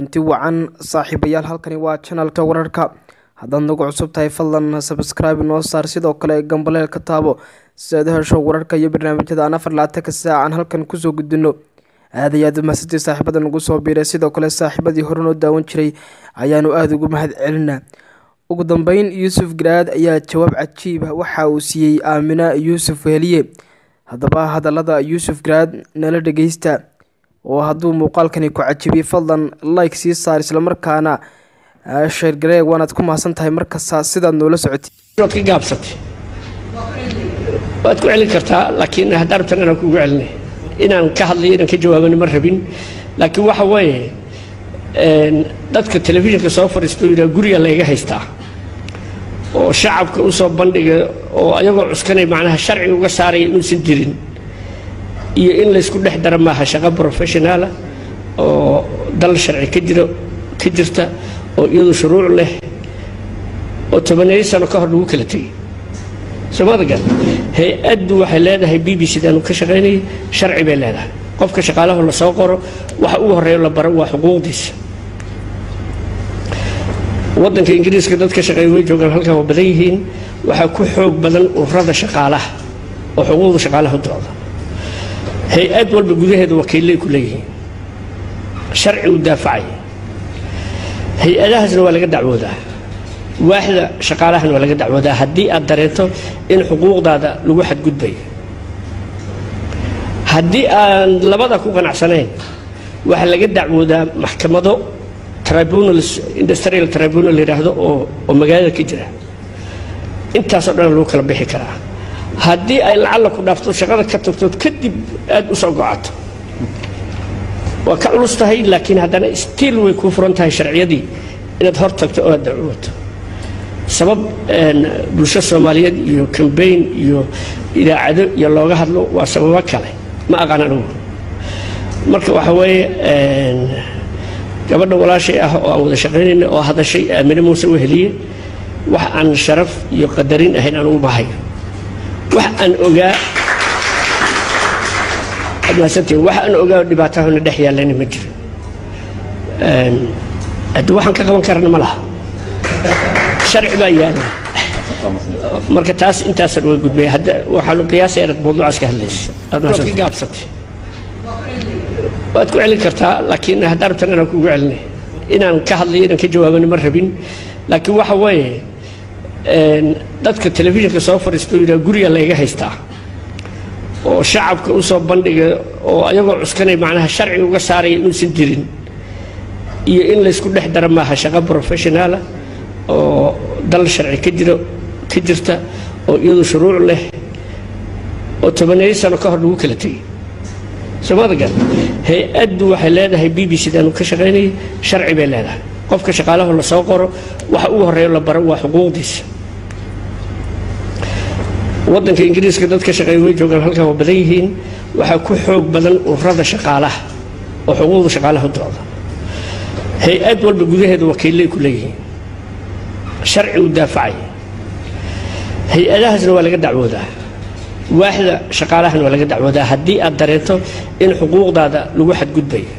kulanti wacan saaxiibayaal halkani waa janalka wararka haddaad nagu cusub tahay fadlan sabscribe noo saar sidoo kale gambaleel ka taabo si aad u hesho wararka iyo barnaamijyada aan afar laatanka saacaan halkan kusoo gudbino aad iyo aad umahadsantii saaxiibada nagu soo biiray sidoo kale saaxiibadii hore noo daawan jiray ayaanu aada ugu mahad celinaa ugu dambeyn yuusuf garaad ayaa jawaab cajiib ah waxa uu siiyey aamina yuusuf weheliye haddaba hadalada yuusuf garaad nala dhageysta oo hadduu muuqaalkani ku cajibiyey fadlan like sii saar islamarkaana sheergareeg waanaad ku mahadsan tahay markasta sidaad noola socotid waad ka gaabsatay waad ku celin kartaa laakiin haddaan rabtan inaan kugu celinay inaan ka hadlayo inaan ka jawaabana ma rabin laakiin waxa weeye dadka telefishinka soo fadhiisto yidhaa guriga layga haystaa oo shacabka u soo bandhiga oo ayagoo cuskanay macnaha sharciga uga saaraya inuusan jirin iyo in laysku dhex dara maaha shaqo professionaala oo dal sharci ka jiro ka jirta oo iyadu shuruuc leh oo tobaneeyo sano ka hor lagu kala tegey soomadagan hay-addu waxay leedahay b b c daanu ka shaqaynayay sharci bay leedahay qofka shaqaalaho la soo qoro waxa ugu horreeyo la baro waa xuquuqdiisa waddanka ingiriiska dadka shaqeeya way joogaan halkan waa badan yihiin waxaa ku xoog badan ururada shaqaalaha oo xuquuqda shaqaalaha dooda hay-ad walba gudaheeda wakiillay ku leeyihiin sharci u daafacaya hay-adahaasna waa laga dacwoodaa waaxda shaqaalahana waa laga dacwoodaa haddii aad dareento in xuquuqdaada lagu xadgudbayo haddii aan labada ku qanacsanayn waxaa laga dacwoodaa maxkamado tribunals industrial tribunal la yidhaahdo oo oo magaalada ka jira intaasoo dhan lagu kala bixi karaa haddii ay lacalla ku dhaafto shaqada ka tagtood kadib aad u soo gocato waa ka culus tahay laakiin haddana stiil way kuu furan tahay sharciyadii inaad hor tagto oo aad dacwooto sabab bulsho soomaaliyeed iyo kambayn iyo idaacado iyo looga hadlo waa sababo kale ma aqaan anigu marka waxa weeye gabadha walaashay ah oo aan wada shaqaynayna oo hadashay aamine muuse weheliye wax aan sharaf iyo qadarin ahayn anugu mahayo wax aan ogaa admaasantiin wax aan ogaa dhibaatahona dhex yaallana ma jirin haddi waxaan ka qaban karana ma laha sharci baa yaala marka taas intaasan uga gudbay hadda waxaanu qiyaasay inaad mawduucaas ka hadlaysa waad ka gaabsatay waad ku celin kartaa laakiin haddaan rabtan inaan kugu celinay inaan ka hadlayo inaan ka jawaabana ma rabin laakiin waxa weeye dadka telefishinka soo fadhiisto yidhaa guriga layga haystaa oo shacabka u soo bandhiga oo ayagoo cuskanay macnaha sharciga uga saaraya inuusan jirin iyo in laysku dhex dara maaha shaqo professionaala oo dal sharci ka jiro ka jirta oo iyadu shuruuc leh oo tobaneeyo sano ka hor lagu kala tegey soomadagan hay-addu waxay leedahay b b c daanu ka shaqaynayay sharci bay leedahay qofka shaqaalaho la soo qoro waxa ugu horreeyo la baro waa xuquuqdiisa waddanka ingiriiska dadka shaqeeya way joogaan halkan waa badan yihiin waxaa ku xoog badan ururada shaqaalaha oo xuquuqda shaqaalaha dooda hay-ad walba gudaheeda wakiillay ku leeyihiin sharci u daafacaya hay-adahaasna waa laga dacwoodaa waaxda shaqaalahana waa laga dacwoodaa haddii aad dareento in xuquuqdaada lagu xadgudbayo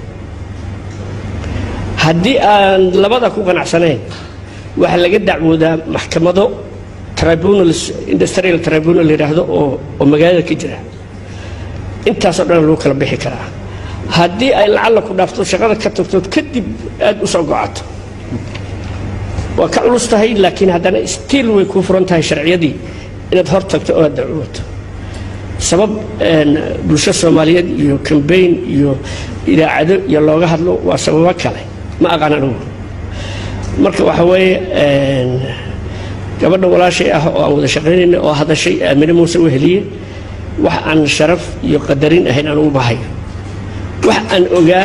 haddii aan labada ku qanacsanayn waxaa laga dacwoodaa maxkamado tribunals industrial tribunal la yidhaahdo oo oo magaalada ka jira intaasoo dhan lagu kala bixi karaa haddii ay lacalla ku dhaafto shaqada ka tagtood kadib aad u soo gocato waa ka culus tahay laakiin haddana stiil way kuu furan tahay sharciyadii inaad hor tagto oo aad dacwooto sabab bulsho soomaaliyeed iyo kambayn iyo idaacado iyo looga hadlo waa sababo kale ma aqaan anigu marka waxa weeye gabadha walaashay ah oo aan wada shaqaynayna oo hadashay aamine muuse weheliye wax aan sharaf iyo qadarin ahayn anugu mahayo wax aan ogaa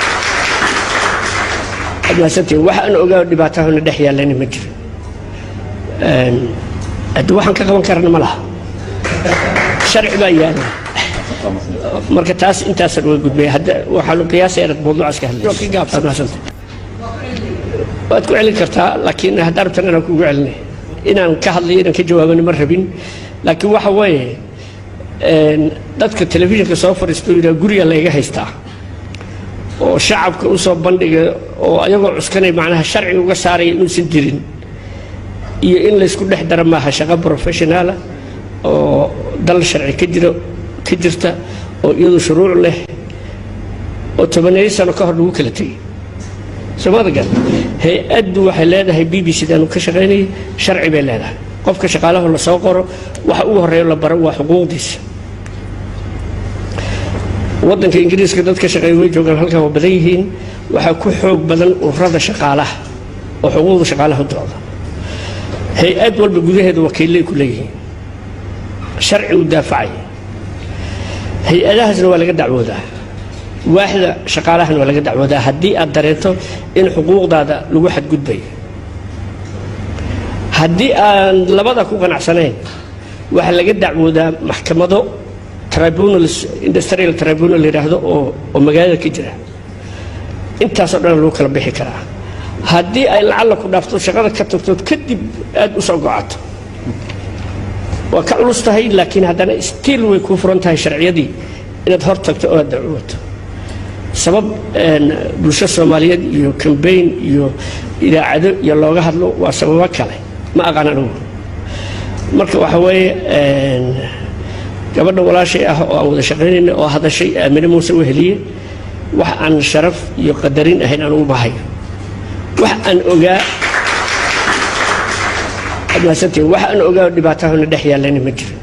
admaasantiin wax aan ogaa dhibaatahona dhex yaallana ma jirin haddi waxaan ka qaban karana ma laha sharci baa yaala marka taas intaasan uga gudbay hadda waxaanu qiyaasay inaad mawduucaas ka hadlaysa waad ku celin kartaa laakiin haddaan rabtan inaan kugu celinay inaan ka hadlayo inaan ka jawaabana ma rabin laakiin waxa weeye dadka telefishinka soo fadhiisto yidhaa guriga layga haystaa oo shacabka u soo bandhiga oo ayagoo cuskanay macnaha sharciga uga saaraya inuusan jirin iyo in laysku dhex dara maaha shaqo professionaala oo dal sharci ka jira ka jirta oo iyadu shuruuc leh oo tobaneeyo sano ka hor lagu kala tegey soomada gal hay-addu waxay leedahay b b c daanu ka shaqaynayay sharci bay leedahay qofka shaqaalaho la soo qoro waxa ugu horreeyo la baro waa xuquuqdiisa waddanka ingiriiska dadka shaqeeya way joogaan halkan waa badan yihiin waxaa ku xoog badan ururada shaqaalaha oo xuquuqda shaqaalaha dooda hay-ad walba gudaheeda wakiillay ku leeyihiin sharci u daafacaya hay-adahaasna waa laga dacwoodaa waaxda shaqaalahana waa laga dacwoodaa haddii aad dareento in xuquuqdaada lagu xadgudbayo haddii aan labada ku qanacsanayn waxaa laga dacwoodaa maxkamado tribunals industrial tribunal yidhaahdo oo oo magaalada ka jira intaasoo dhan lagu kala bixi karaa haddii ay lacalla ku dhaafto shaqada ka tagtood kadib aada u soo gocato waa ka culus tahay laakiin haddana stiil way kuu furan tahay sharciyadii inaad hor tagto oo aad dacwooto sabab bulsho soomaaliyeed iyo kambayn iyo idaacado iyo looga hadlo waa sababo kale ma aqaan anugu marka waxa weeye gabadha walaashay ah oo aan wada shaqaynayna oo hadashay aamine muuse weheliye wax aan sharaf iyo qadarin ahayn anugu mahayo wax aan ogaa admaasantiin wax aan ogaa dhibaatahona dhex yaallayna ma jirin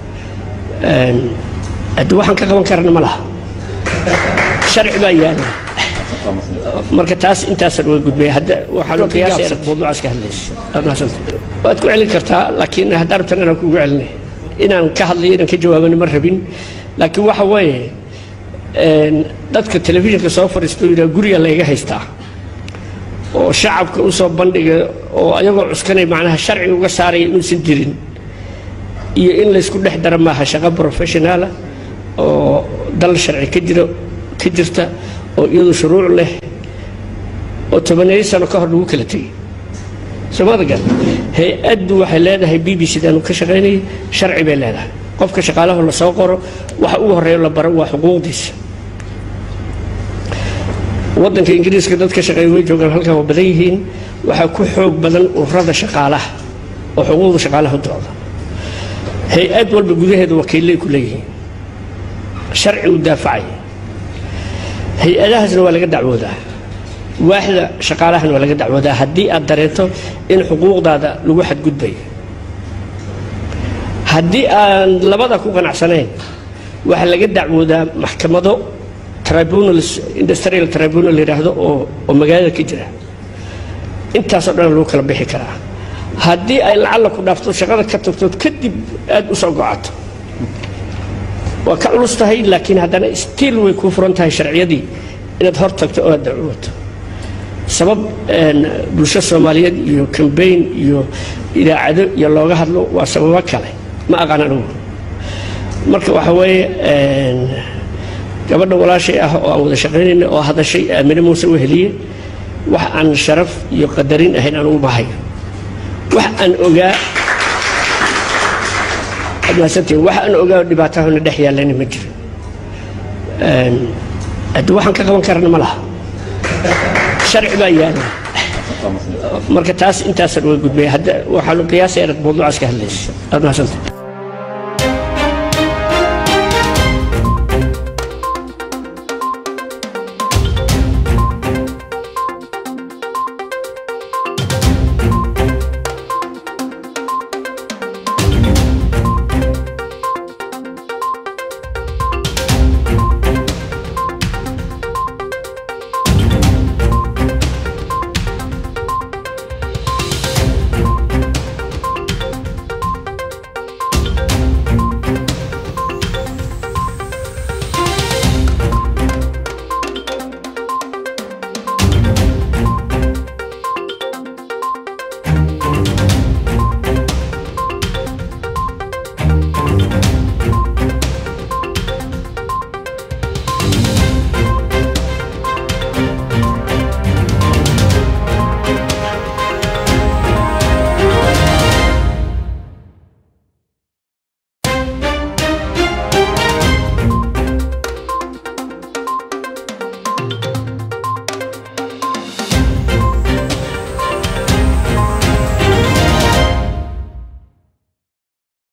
haddi waxaan ka qaban karana ma laha sharci baa yaala marka taas intaasan waa gudbay hadda waxaan qiyaasay arag mawduucaas ka hadlaysa admaasanta waad ku celin kartaa laakiin haddaan rabtan inaan kugu celinay inaan ka hadlayo inaan ka jawaabana ma rabin laakiin waxa weeye dadka telefishinka soo fadhiisto yidhaa guriga layga haystaa oo shacabka u soo bandhiga oo ayagoo cuskanay macnaha sharciga uga saaraya inuusan jirin iyo in laysku dhex dara maaha shaqo professionaala oo dal sharci ka jira ka jirta oo iyadu shuruuc leh oo tobaneeyo sano ka hor lagu kala tegey soomada gal hay-addu waxay leedahay b b c daanu ka shaqaynayay sharci bay leedahay qofka shaqaalaho la soo qoro waxa ugu horreeyo la baro waa xuquuqdiisa waddanka ingiriiska dadka shaqeeya way joogaan halkan waa badan yihiin waxaa ku xoog badan ururada shaqaalaha oo xuquuqda shaqaalaha dooda hay-ad walba gudaheeda wakiillay ku leeyihiin sharci u daafacaya hay-adahaasna waa laga dacwoodaa waaxda shaqaalahana waa laga dacwoodaa haddii aad dareento in xuquuqdaada lagu xadgudbayo haddii aan labada ku qanacsanayn waxaa laga dacwoodaa maxkamado tribunals industrial tribunal yidhaahdo oo oo magaalada ka jira intaasoo dhan lagu kala bixi karaa haddii ay lacalla ku dhaafto shaqada ka tagtood kadib aada u soo gocato waa ka culus tahay laakiin haddana stiil way kuu furan tahay sharciyadii inaad hor tagto oo aad dacwooto sabab bulsho soomaaliyeed iyo kambayn iyo idaacado iyo looga hadlo waa sababo kale ma aqaan anugu marka waxa weeye gabadha walaashay ah oo aan wada shaqaynayna oo hadashay aamine muuse weheliye wax aan sharaf iyo qadarin ahayn anugu mahayo wax aan ogaa admaasantiin wax aan ogaa dhibaatahona dhex yaallayna ma jirin haddi waxaan ka qaban karana ma laha sharci baa yaala marka taas intaasan waa gudbay hadda waxaan qiyaasay arag mawduucaas ka hadlaysa admaasanta